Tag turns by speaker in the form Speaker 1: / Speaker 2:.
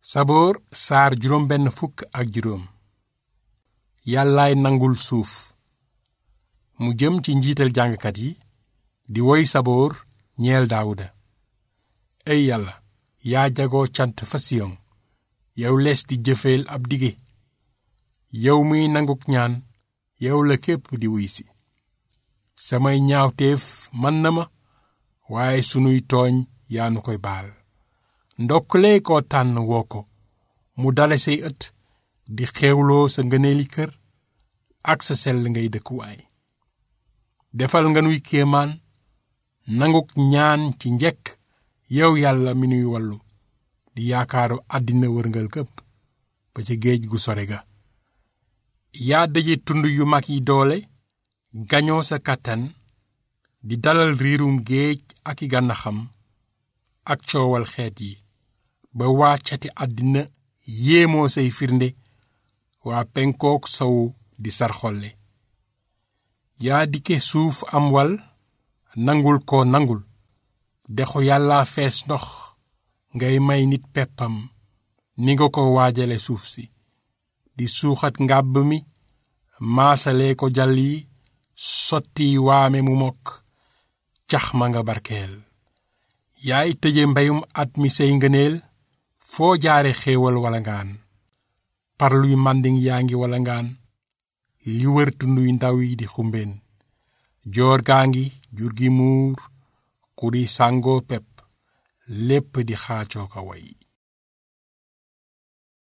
Speaker 1: saboor saar juróom benn fukk ak juróom yàllaay nangul suuf mu jëm ci njiital jàngkat yi di woy saboor ñeel daawuda ey yàlla yaa jagoo cant fa siyon yow lees di jëfeel ab dige yow muy nanguk ñaan yow la képp di wuy si samay ñaawteef man na ma waaye sunuy tooñ yaa nu koy baal ndokkalee koo tànn woo ko mu dale say ët di xewloo sa ngëneeli kër ak sa sell ngay dëkkuwaay defal nga nuy kéemaan nanguk ñaan ci njekk yow yàlla mi nuy wallu di yaakaaru àddina wërngal këpp ba ca géej gu sore ga yaa daje tund yu mag yi doole gañoo sa kàttan di dalal riirum géej ak i gànnaxam ak coowal xeet yi ba waa cati àddina yéemoo say firnde waa penkook sowu di sarxolle yaa dikke suuf am wal nangul ko nangul dexu yàlla fees ndox ngay may nit peppam ni nga ko waajale suuf si di suuxat ngàbb mi maasale ko jal yi sotti waame mu mokk cax ma nga barkeel yaay tëje mbeyum at mi say ngëneel foo jaare xéewal wala ngaan parluy mànding yaa ngi wala ngaan li wër tunduy ndaw yi di xumbeen joor gaa ngi jur gi muur xuri sàngoo pepp lépp di xaacoo ko way